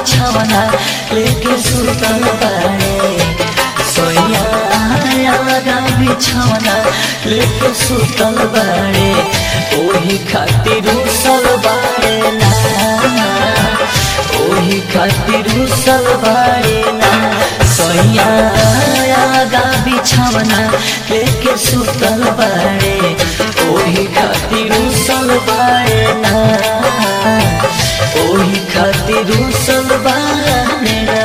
बिछवना लेके सुतल बाड़े सोया लगा बिछवना लेके सुतल बाड़े ओही खातिर उसल बाड़े ना ओही खातिर उसल बाड़े ना सोया लगा बिछवना लेके सुतल बाड़े ओही खातिर उसल बाड़े ना ओही खातिर उसल बाड़े ना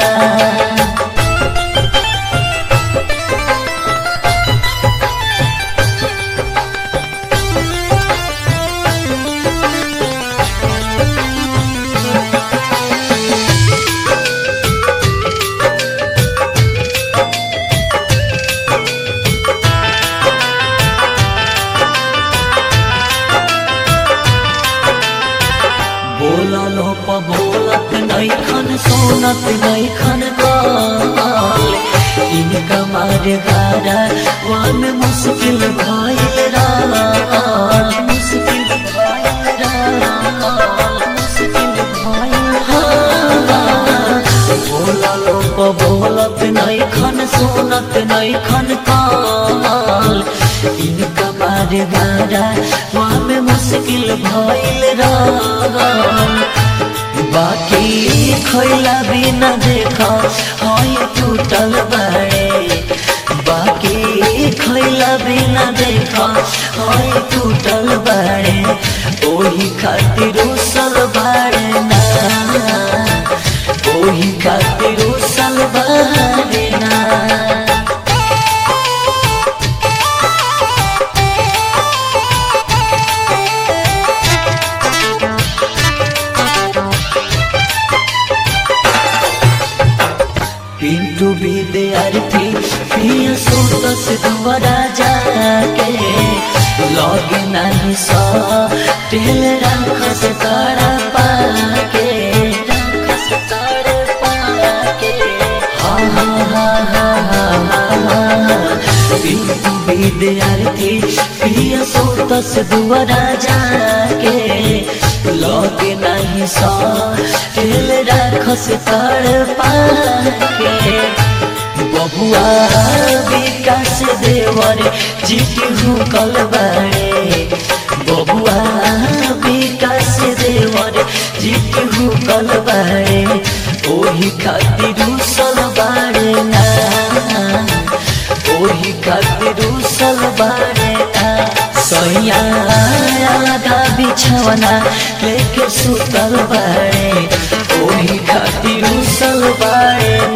बोललो प बोलत नैखन सोनत नैखन काल इनका मारे गारा वन मुश्किल भइल राल मुश्किल भइल राल मुश्किल भइल हाल बोललो प बोलत नैखन सोनत नैखन काल इनका मारे गारा वन मुश्किल भइल राल बाकी खैला बिना देखा हई टूटल बाड़े बाकी खैला बिना देखा हई टूटल बाड़े ओही खातिर उसल बाड़े ना ओही खातिर उसल बाड़े ना पिंटू विद्यार्थी प्रिय सुतस दुवरा जाके लगे नहीं सा तेल रख से तारा पाके रख से तारा पाके हा हा हा हा हा हा हा पिंटू विद्यार्थी प्रिय सुतस दुवरा जाके लगे नहीं सा तेल रख से तारा पाके बबुआ विकास देवर जिटू कल बाड़े बबुआ विकास देवर जिटू कल बाड़े ओही खातिर उसल बाड़े ना ओही खातिर उसल बाड़े ना सैया लगा बिछवना लेके सुतल बाड़े ओही खातिर उसल बाड़े